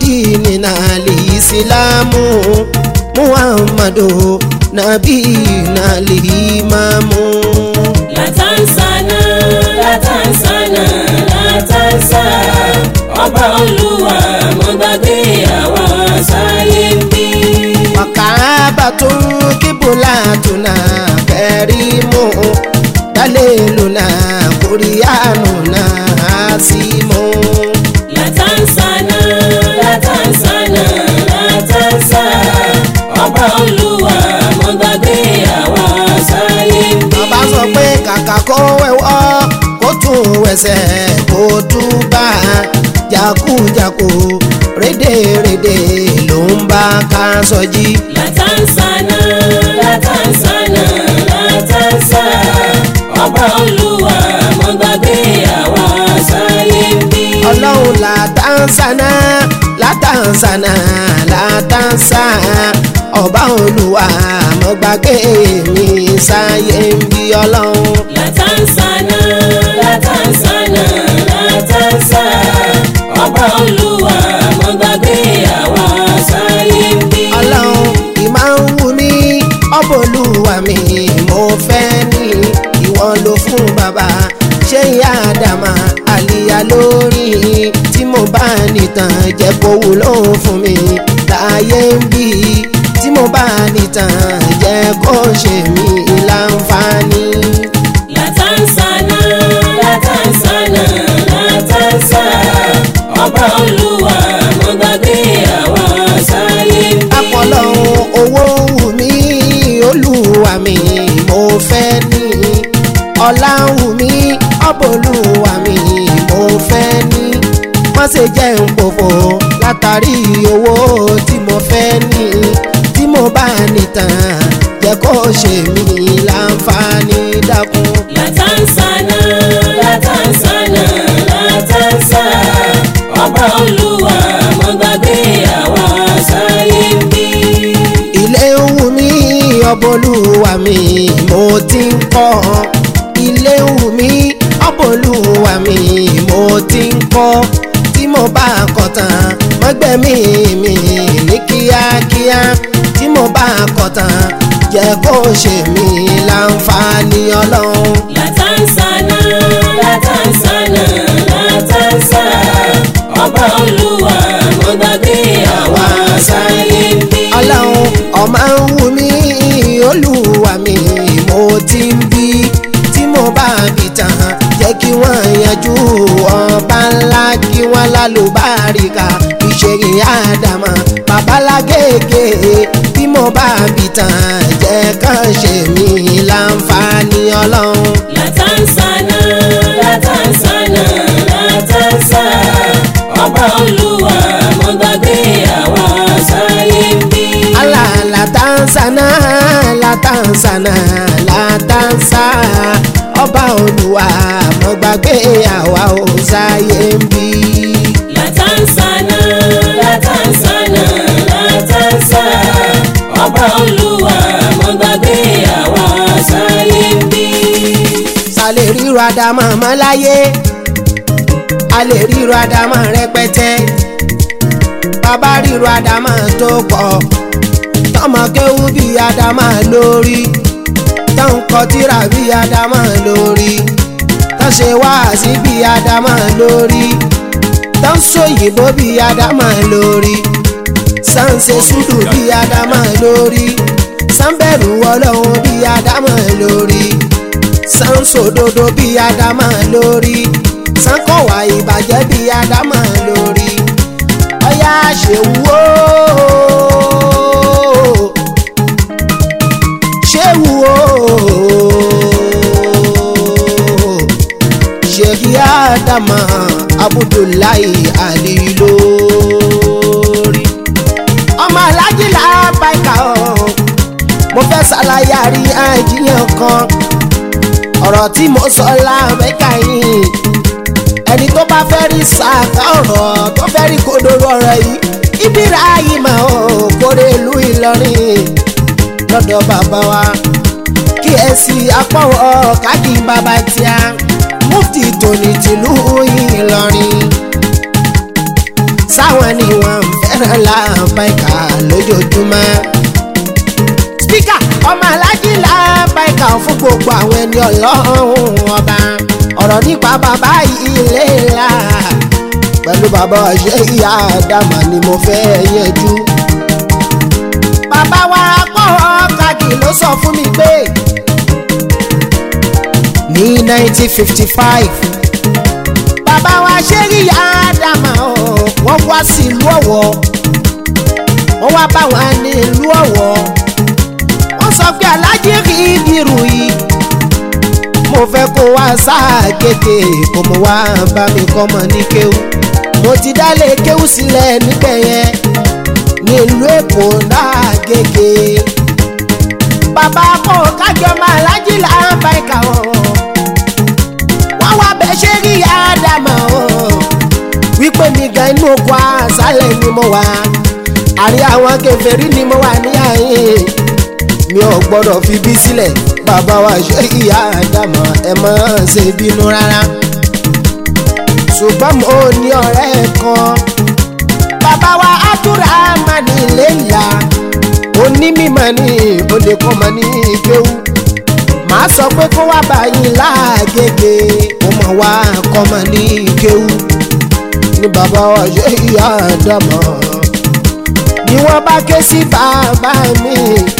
dinina al-islamu muhammadu nabiyina al-imamu. látàǹsánà látàǹsánà látàǹsá ọba olúwa mo gbàgbé àwọn sáyé ń bí. وكعبة قبلتنا كريم دليلنا قرآننا عاصم látàǹsánà látàǹsánà látàǹsá ọba olúwa mo gbàgbé àwọn sáyé ń bí. bàbá sọ pé kàkà kó wẹ̀wọ́ kó tún wẹsẹ̀ kó tún bá jákujàku rédèrèdè ló ń bá ká sọjí. látàǹsánà látàǹsánà látàǹsá ọba olúwa mo gbàgbé àwọn sáyé ń bí. ọlọ́run látàǹsánà látàǹsánà látàǹsá ọba olúwa mo gbàgbé mi sáyé ń bí ọlọ́run. látàǹsánà látàǹsánà látàǹsá ọba olúwa mo gbàgbé àwọn sáyé ń bí. ọlọ́run ìmọ̀ ń wù mí ọbọ̀lúwa mi mo fẹ́ ní ìwọ ló fún bàbá ṣé ìyá àdàmà àlìyá lórí tí mo bá nìtàn jẹ́ kó wúlò fún mi láyé ń bí tí mo bá nìtàn jẹ́ kó ṣe mí láǹfààní. látàǹsánà látàǹsánà látàǹsá ọba olúwa mo gbàgbé àwọn sáyé ń bí. apọ̀lọ́hún owó wù mí olúwa mi mo fẹ́ ní ọlá wù mí ọbọ̀lúwa mi mo fẹ́ ní má ṣe jẹ́ ń pòfò látàrí owó tí mo fẹ́ ní tí mo bá nìtàn jẹ́ kó ṣe mí láǹfààní dákun. látàǹsánà látàǹsánà látàǹsá ọba olúwa mo gbàgbé àwọn sáyé ń bí. ilé ń wù mí ọbọlúwa mi mo ti ń kọ́ ilé ń wù mí ọbọlúwa mi mo ti ń kọ́ tí mo bá kọ́ tán mọ́gbẹ́mí mi ní kíákíá tí mo bá kọ́ tán jẹ́ kó ṣe mí láǹfààní ọlọ́run. látàǹsánà látàǹsánà látàǹsá ọba olúwa mo gbàgbé àwọn sáyé ń bí. ọlọ́run ọmọ ń wù mí olúwa mi mo ti ń bí tí mo bá bí tán jẹ́ kí wọ́n yanjú ọba ńlá kí wọ́n lálùbáríkà ìṣègùn àdàmọ̀ babalágége tí mo bá bí tán jẹ́ kàn ṣe mí láǹfààní ọlọ́run. látàǹsánà látàǹsánà látàǹsá ọba olúwa mo gbàgbé àwọn sáyé ń bí. ala latansana latansana latansa ọba olúwa mo gbàgbé àwa ò sáyé ń bí. látàǹsánà látàǹsánà látàǹsá ọba olúwa mo gbàgbé àwọn sáyé ń bí. sálẹ̀ ríro àdámọ̀ mọ́ láyé a lè ríro àdámọ̀ rẹpẹtẹ bàbá ríro àdámọ̀ tó pọ̀ tọmọ kéwú bí àdámọ̀ lórí tó ń kọ tírà bí àdámọ̀ lórí tó ṣe wáàsí bí àdámọ̀ lórí tó ń sòyìnbó bí àdámọ̀ lórí sáǹsẹ̀ sùdù bí àdámọ̀ lórí sáǹbẹ̀rù ọlọ́run bí àdámọ̀ lórí sáǹsòdodo bí àdámọ̀ lórí sánkọ̀wá ìbàjẹ́ bí àdámọ̀ lórí ọyá ṣèwú o ṣéwú o ṣèkí àdàmà abudulayi alilórí ọmọ alájìlá báyìí o mo fẹ́ ṣàlàyé àríyànjiyàn kan ọ̀rọ̀ tí mo sọ lámẹ́ka yìí ẹni tó bá fẹ́ rí sàkà ọ̀rọ̀ tó fẹ́ rí kodoro ọ̀rọ̀ yìí ibira yìí mà ó kórè ìlú Ìlọrin lọ́dọ̀ bàbá wa kí ẹ sì apọ̀wọ̀ káàdì bàbá tíá mufti tòní tìlú Ìlọrin sáwọn ni wọ́n ń fẹ́. fẹ́ràn làbáìkà lójoojúmọ́. spíkà ọmọ alájí làbáìkà fún gbogbo àwọn ẹni ọlọ́run ọba ọ̀rọ̀ nípa bàbá ilé ńlá pẹ̀lú bàbá ṣe ìyá àdàmà ni mo fẹ́ yẹjú. bàbá wa pọ̀ kàkì ló sọ fún mi pé ní 1955 bàbá wa ṣe ìyá àdàmà wọ́n wá sí ìlú ọ̀wọ́ wọ́n wá bá wọn ní ìlú ọ̀wọ́ wọ́n sọ pé alájí rí ìdírù yìí mo fẹ́ kó wá sáà kéèké kó mo wá bá mi kọ́ mọ ní kéwú mo ti dálé kéwú sílẹ̀ níbẹ̀ yẹn nílùú èkó náà gègé bàbá kò kájọ máa lájí láǹbá ìkà wọn wọ́n wá bẹ́ ṣe rí àdàmọ̀ wípé mi gan inú oko àṣálẹ̀ ni mo wà àrí àwọn kèfèrí ni mo wà ní àyè mi ò gbọ́dọ̀ fi bí sílẹ̀ bàbá wa ṣe ìyá àdàmọ̀ ẹ má ṣe bínú rárá ṣùgbọ́n mo ní ọ̀rẹ́ kan bàbá wa àtúrà máa ní ilé ìyá onímọ̀ ní olè kọ́ mọ̀ ní ìgbéwù màá sọ pé kó wá báyìí láàgègè ó mọ̀ wá kọ́ mọ̀ ní ìkéwù ní bàbá wa ṣe ìyá àdàmọ̀ ni wọ́n bá ké sí bàbá mi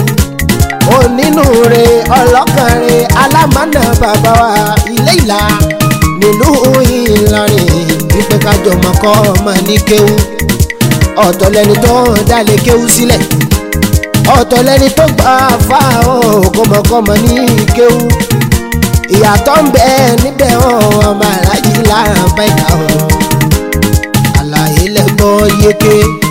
onínúure ọlọ́kànrin alámọ̀nà bàbá wa ilé ìlà nílùú Ìlọrin wípé kájọ mọ̀kọ́ ọmọ ní kéwú ọ̀tọ̀ lẹni tó ń dálé kéwú sílẹ̀ ọ̀tọ̀ lẹni tó gbà fà ó kọ́mọkọ́mọ ní kéwú ìyàtọ̀ ń bẹ níbẹ̀ ọmọ aláàjì láàbá ìka ọ̀ àlàyé lẹ́gbọ́ yéké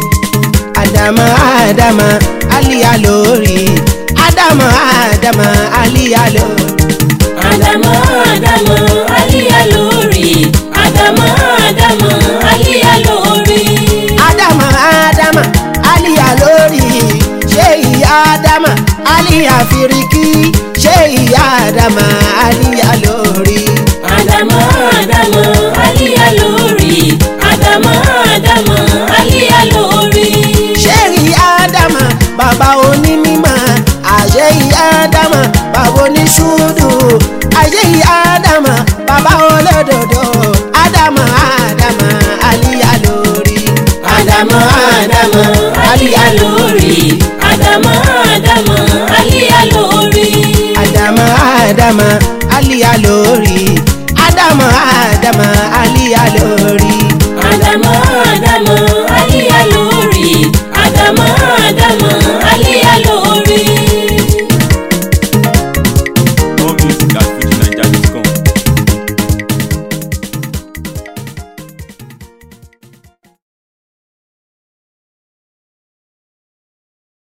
àdàmà àdàmà àlìyá lórí àdàmà àdàmà àlìyá lórí. Àdàmọ̀ àdàmọ̀ àlíyá lórí. Àdàmọ̀ àdàmọ̀ àlíyá lórí. ádámà ádámà àlìyá lórí ṣé ìyá ádámà àlìyá fìríkì ṣé ìyá ádámà àlìyá lórí. Àdàmọ̀ àdàmọ̀ àlíyá lórí. Àdàmọ̀ àdàmọ̀ àlíyá lórí. ṣé ìyá ádámà bàbá onímọ̀ àṣẹ ìyá ádámà bàbá oníṣúdù àṣẹ ìyá ádámà bàbá olódodo ádámà ádámà àlìyá lórí. Àdàmọ̀ àdàmọ̀ àlíyá lórí. Àdàmọ̀ àdàmọ̀ àlíyá lórí. ádámà ádámà àlìyá lórí. ádámà ádámà àlìyá lórí. Àdàmọ̀ àdàmọ̀ àlíyá lórí.